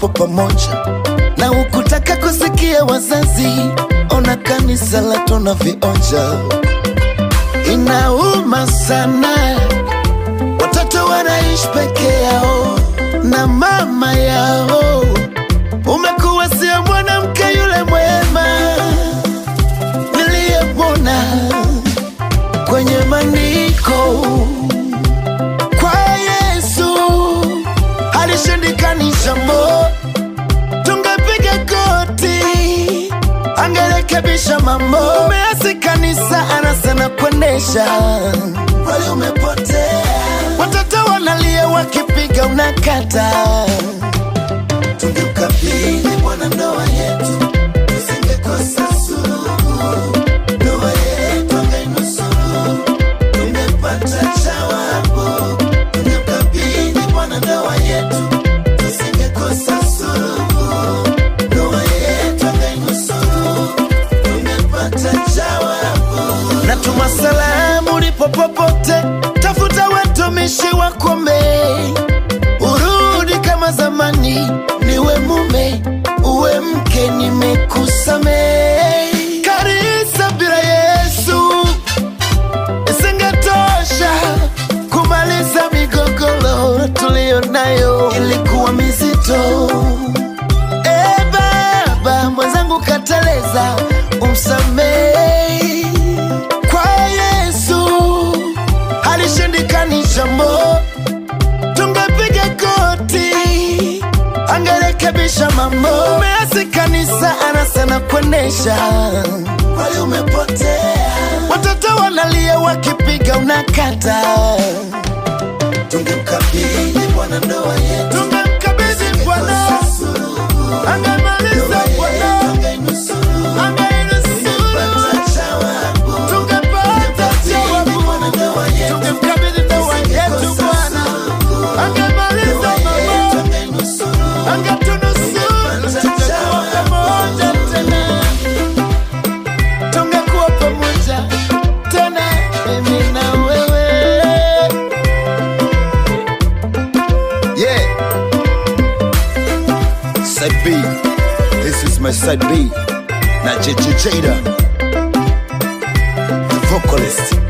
tupo pamoja, na ukutaka kusikia wazazi, ona kanisa la tunavionja. Inauma sana, watoto wanaishi peke yao na mama yao. Umekuwa sio mwanamke yule mwema niliyemwona kwenye maniko kwa Yesu halishindikani jambo, tungepiga goti angerekebisha mambo. Umeasi kanisa anasema kuendesha, kweli umepotea. Watoto wanalia wakipiga unakata, tungemkabidhi Bwana ndoa yetu, tusingekosa suluhu. Ndoa yetu angainusuru, tungepata jawabu. Tungemkabidhi Bwana ndoa yetu, tusingekosa suluhu. Ndoa yetu angainusuru, tungepata jawabu. Natuma salamu ulipo popote, tafuta watumishi wakome, urudi kama zamani, niwe mume uwe mke, nimekusamehe. Kanisa bila Yesu isingetosha kumaliza migogoro tuliyo nayo, ilikuwa mizito. E Baba, mwenzangu kateleza, umsamehe. Kwa Yesu halishindikani jambo, tungepiga goti angerekebisha mambo. Umeasi kanisa anasema kuendesha, kweli umepotea. Watoto wanalia wakipiga unakata, tungemkabidhi Bwana ndoa yetu, tungemkabidhi Bwana angemaliza Bwana angainusuru, tungepata jawabu, tungemkabidhi ndoa yetu Bwana angemaliza mambo angetunusuru, tungekuwa pamoja tena, tungekuwa pamoja tena, mimi na wewe. Yeah. Side B. This is my side B. Na JJ Jada. The vocalist.